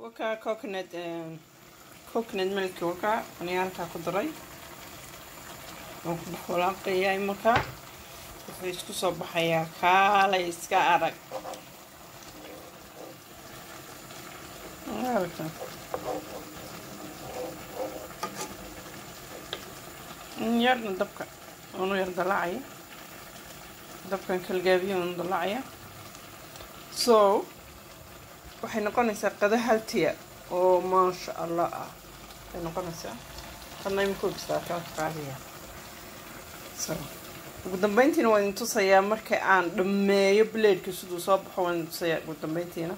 wakaa coconut coconut milk wakaa aniga halkaa ku daray waan ku dhex walaaqayaa markaa wuxuu isku soo baxayaa kaalay iska arag aragta yarna dabka unu yar dalaacaya dabkan kalgaabiya unu dalaacaya so waxay noqonaysaa qada haltiya oo maasha allah ah waxay noqonaysaa hadna imika bistaa kala qaadaya so ugu dambeyntiina waan idin tusayaa marka aan dhammeeyo blaedka siduu soo baxo waan idin tusayaa ugu dambeyntiina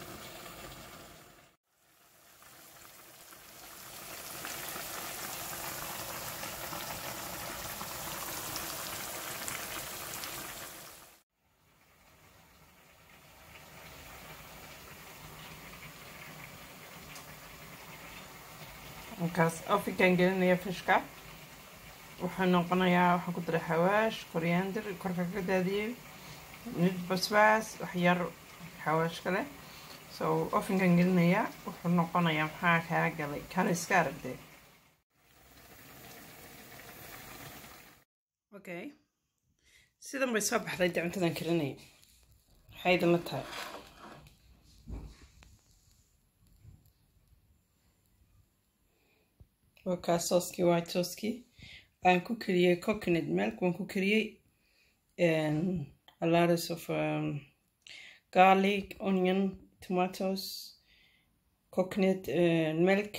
markaas afikaan gelinaya fishka wuxuu noqonayaa waxaan ku daray xawaash koryaandir korka ka daadiyey mid basbaas waxyar xawaash kale so ofinkan gelinayaa wuxuu noqonayaa maxaa kaa galay kana iska aragdee okay sidan bay soo baxday dee cuntadan karinaya maxay idinla tahay waa kaa sooskii white sooskii aan ku kariyey coconut milk waan ku kariyey a lot of um, garlic onion tomatoes coconut uh, milk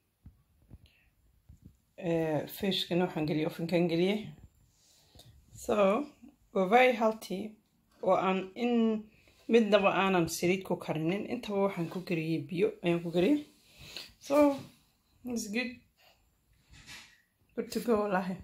uh, fishkana waxaan geliyey ofinkan geliyey so waa very healthy oo aan in midnaba aanan saliid ku karinin intaba waxaan ku kariyey biyo ayaan ku kariyey so it's good good to go wallaahi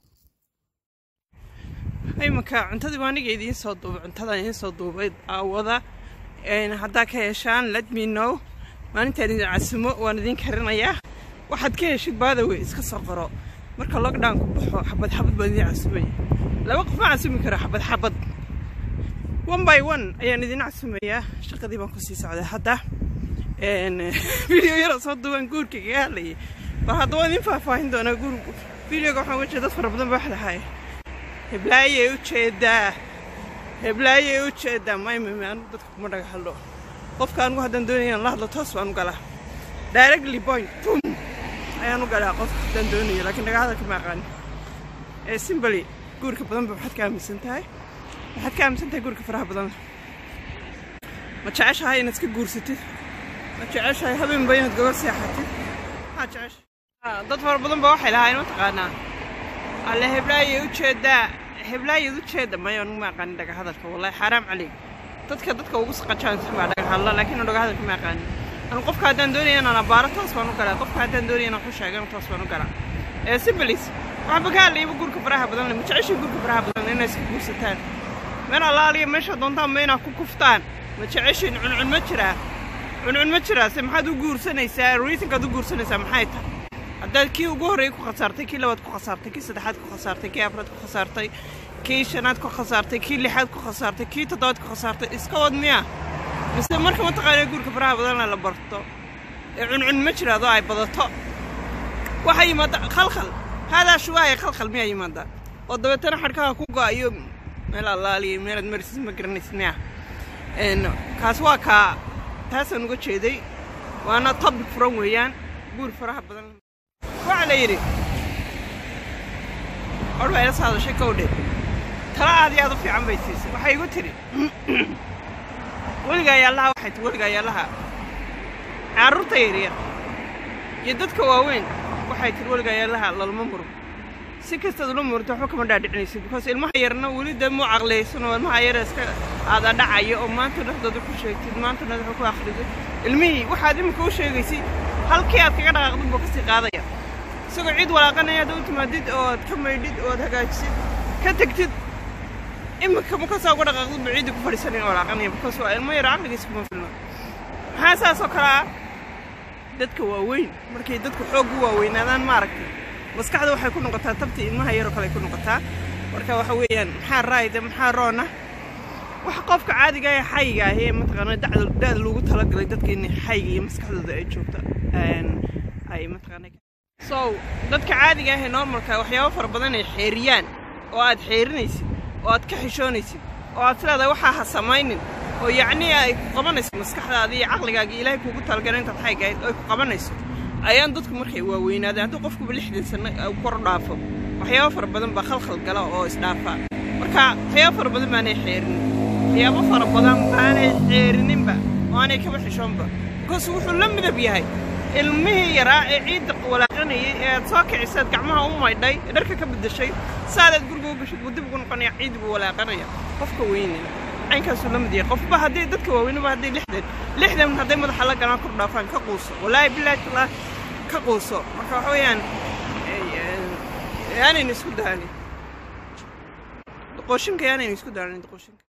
iminka cuntadii waa aniga idiin soo duubay cuntadan idiin soo duubay aawada haddaa ka heshaan let me know maalintaan idin casumo waan idin karinayaa waxaad ka heshid baadawe iska soo qoro marka lockdown ku baxo xabad xabad baan idin casumaya laba qof ma casumi karo xabad xabad one by one ayaan idin casumayaa shaqadii baan kusii socday hadda video yara soo duuban guurka kaga hadlayay bal hadda waan idin faahfaahin doonaa guur videoga waxaan uga jeeda dad fara badan baa wax dhahay heblaayay u jeedaa heblaayay u jeedaa maymame anigu dadka kuma dhaga hadlo qofka anigu haddaan doonayaan la hadlo toos baan u galaa directly point boom ayaan u galaa qofka haddaan doonayo laakiin dhaga hadalka ma aqaanin ee simbly guurka badan ba maxaad ka aaminsan tahay maxaad ka aaminsan tahay guurka faraha badan ma jeceshahay inaad iska guursatid ma jeceshahay habeenba inaad gobor seexatid maxaad jeceshahay dad fara badan ba waxay lahaayeen mataqaanaa alle heblaayay u jeedaa heblaayad u jeeda maya anugu ma aqaanin dhaga hadalka wallahi xaaraam caleyk dadka dadka ugu saqajaansan baa dhaga hadla laakiin dhaga hadalka ma aqaanin anu qofka haddaan doonaya inaan abaaro toos baan u galaa qofka haddaan doonaya inaan ku sheegano toos baan u galaa ee simbilis waxba ka hadlayaba guurka faraha badan le ma jeceshin guurka faraha badan inay iska guursataan meel allaaliya meesha doontaan ma inaad ku kuftaan ma jeceshin cuncun ma jiraa cuncun ma jiraa se maxaad u guursanaysaa reasonkaad u guursanaysaa maxay tahay haddaad kii ugu horreeyay ku khasaartay kii labaad ku khasaartay kii saddexaad ku khasaartay kii afraad ku khasaartay kii shanaad ku khasaartay kii lixaad ku khasaartay kii toddobaad ku khasaartay iska wad miya mise marka mataqaanaa guurka faraha badanna la barto ee cuncun ma jiraado ay badato waxaa yimaada khalkhal haadaa shuwaaya khalkhal miyaa yimaada oo dabeetana xadhkaha ku go-ayo meel allaaliya meelaad marisid ma garanaysid miya kaas waa kaa taasaan uga jeeday waana topic furan weeyaan guur faraha badan waxaa la yidhi or baa ila soo hadashay kowdhe tala aad iyo aad u fiican bay siisay waxay igu tidhi weligaa yaallaha waxay ti weligaa yaallaha carruurta yaryar iyo dadka waaweyn waxay tihi weligaa yaallaha lalma muro si kastaad ula murto waxba kama dhaadhicinaysid because ilmaha yarna weli dee muu caqliyaysanoo ilmaha yara iska aada dhacayo oo maanta dhexdooda ku sheegtid maanta dhexda ku akhriday ilmihii waxaad iminka u sheegaysid halkii aad kaga dhaqaaqdid buu kasii qaadaya isagoo cid walaaqanaya aad u timaadid oo aad ka maydhid oo aad hagaajisid ka tegtid iminka makasaa uga dhaqaaqdid buu ciiddii ku fadhiisanaya walaaqanaya because waa ilmo yara caqligiisa kuma filno maxaa saas oo kale ah dadka waaweyn markay dadku xoog u waaweynaadaan maaragtay maskaxda waxay ku noqotaa tabtii ilmaha yaroo kale ay ku noqotaa marka waxa weeyaan maxaa raayda maxaa roona waxa qofka caadiga ee xayiga ahi mataqaana dacda da-da loogu talagalay dadka in xayiga iyo maskaxdooda ay joogto ay mataqaana so dadka caadiga ah ee normalka waxyaabo fara badan ay xeeriyaan oo aad xeerinaysid oo aad ka xishoonaysid oo aad tilaada waxaa ha samaynin oo yacnii ay ku qabanayso maskaxdaada iyo caqligaaga ilaahay kuugu talagalay intaad xaygahayd oo ay ku qabanayso ayaan dadku markay waaweynaadeen haddii qofkuba lixdan sanno kor dhaafo waxyaabo fara badan baa khalkhal gala oo isdhaafaa marka waxyaabo fara badan baanay xeerinin waxyaabo fara badan baanay xeerininba oo aanay kaba xishoonba bikoos wuxuu la midab yahay ilmihii yaraa ee ciidda walaaqanayay ee aad soo kicisaad gacmaha u maydhay ee dharka ka beddeshay saadaad guriga u gashid buu dib ugu noqonaya ciiddi buu walaaqanaya qofka weynina caynkaasuu la mid yahay qofba haddii dadka waaweynaba hadday lixdan lixdan hadday madaxa la galaan kor dhaafaan ka quuso walaahi bilaahi tallah ka quuso marka waxa weeyaan yaanayna isku daalin doqooshinka yaanayna isku daalin doqooshinka